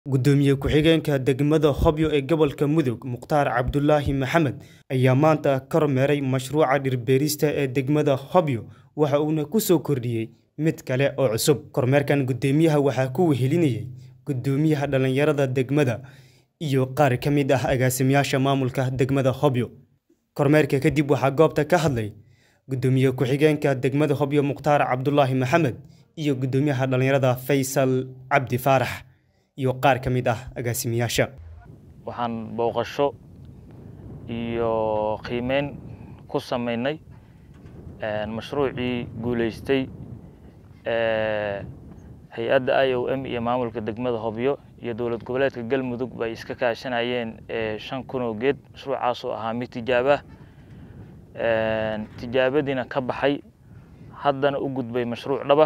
gudoomiye ku-xigeenka degmada hobyo ee gobolka mudug mukhtaar cabdulaahi maxamed ayaa maanta kormeeray mashruuca dhirbeerista ee degmada hobyo waxa uuna ku soo kordhiyey mid kale oo cusub kormeerkan gudoomiyaha waxaa ku wehelinayay gudoomiyaha dhallinyarada degmada iyo qaar ka mid ah agaasimayaasha maamulka degmada hobyo kormeerka kadib waxaa goobta ka hadlay gudoomiye ku-xigeenka degmada hobyo mukhtaar cabdulaahi maxamed iyo gudoomiyaha dhallinyarada faysal cabdi faarax iyo qaar ka mid ah agaasimayaasha waxaan booqasho iyo qiimeyn ku sameynay mashruucii guuleystay hay-adda i o m iyo maamulka degmada hobyo iyo dowlad goboleedka galmudug bay iska kaashanayeen shan kun oo geed mashruucaas oo ahaa mid tijaabah tijaabadiina ka baxay haddana u gudbay mashruuc dhaba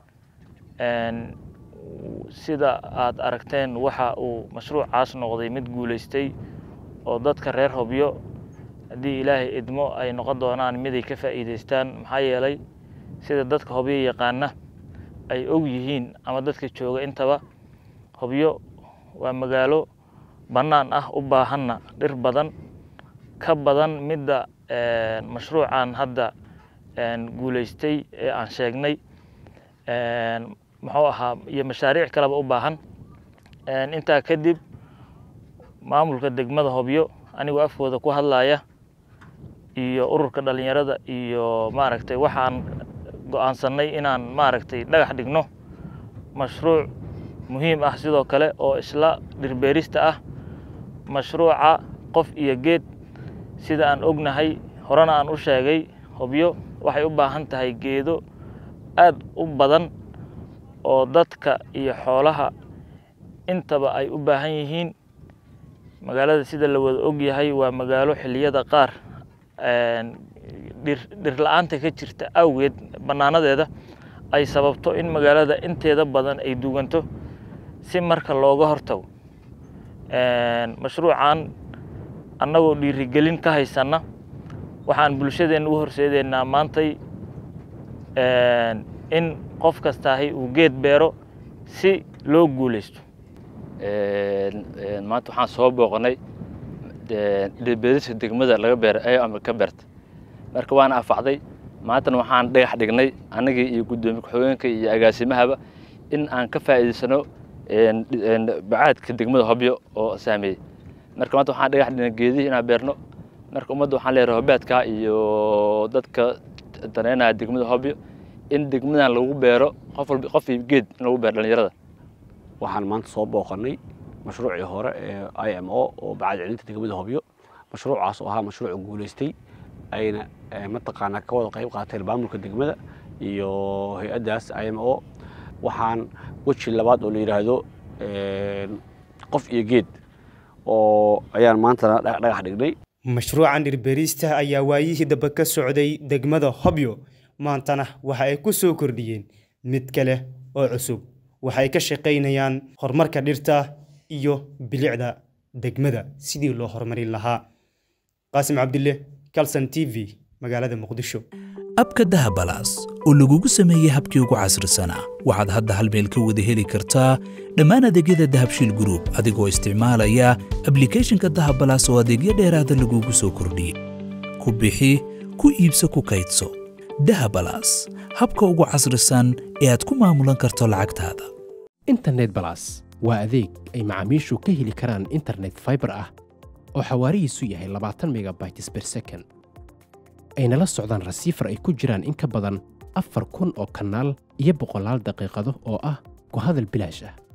sida aad aragteen waxa uu mashruucaas noqday mid guuleystay oo dadka reer hobyo haddii ilaahay idmo ay noqon doonaan miday ka faa'iideystaan maxaa yeelay sida dadka hobyo yaqaana ay og yihiin ama dadka jooga intaba hobyo waa magaalo bannaan ah u baahanna dhir badan ka badan midda mashruucan hadda guuleystay ee aan sheegnay muxuu ahaa iyo mashaariic kaleba u baahan intaa kadib maamulka degmada hobyo anigoo afkooda ku hadlaya iyo ururka dhalinyarada iyo maaragtay waxaan go-aansanay inaan maaragtay dhagax dhigno mashruuc muhiim ah sidoo kale oo isla dhirbeerista ah mashruuca qof iyo geed sida aan ognahay horena aan u sheegay hobyo waxay u baahan tahay geedo aad u badan oo dadka iyo xoolaha intaba ay u baahan yihiin magaalada sida la wada og yahay waa magaalo xilliyada qaar dhir dhir la-aanta ka jirta awgeed bannaanadeeda ay sababto in magaalada inteeda badan ay duganto si marka looga hortago mashruucan annagoo dhiirigelin ka haysanna waxaan bulshadeenna u horseedeynaa maantay in qof kastaahay uu geed beero si loo guuleysto maanta waxaan soo booqanay dhirbeerista degmada laga beera ee ama ka beerta marka waana afacday maantana waxaan dhagax dhignay anagii iyo guddoomiye ku-xigeenka iyo agaasimahaba in aan ka faa'iidaysano bacaadka degmada hobyo oo saameeyey marka maanta waxaan dhagax dhignay geedihii inaan beerno marka ummadda waxaan leeyahay hobaadka iyo dadka daneynaya degmada hobyo in degmadan lagu beero qof walba qof geed in lagu beero dhalinyarada waxaan maanta soo booqanay mashruucii hore ee i m o oo bacad celinta degmada hobyo mashruucaas oo ahaa mashruuc guulaystay ayna mataqaanaa ka wada qayb qaateen maamulka degmada iyo hay-addaas i m o waxaan weji labaad oo la yidhaahdo qof iyo geed oo ayaan maantana dhagax dhignay mashruucan dhirbeerista ayaa waayihii dambe ka socday degmada hobyo maantana waxa ay ku soo kordhiyeen mid kale oo cusub waxay ka shaqaynayaan horumarka dhirta iyo bilicda degmada sidii loo horumarin lahaa qaasim cabdille calson t v magaalada muqdisho abka dahabalaas oo lagugu sameeyey habkii ugu casrisanaa waxaad hadda hal meel ka wada heli kartaa dhammaan adeegyada dahabshiil gruub adigoo isticmaalaya ablikeeshinka dahabalaas oo adeegyo dheeraada lagugu soo kordhiyey ku bixi ku iibso ku kaydso dahabalaas habka ugu casrisan ee aad ku maamulan karto lacagtaada internet balas waa adeeg ay macaamiishu ka heli karaan internet faibar ah oo xawaarihiisu yahay labaatan megabytes ber second ayna la socdaan rasiifar ay ku jiraan in ka badan afar kun oo kanaal iyo boqolaal daqiiqado oo ah ku hadal bilaash ah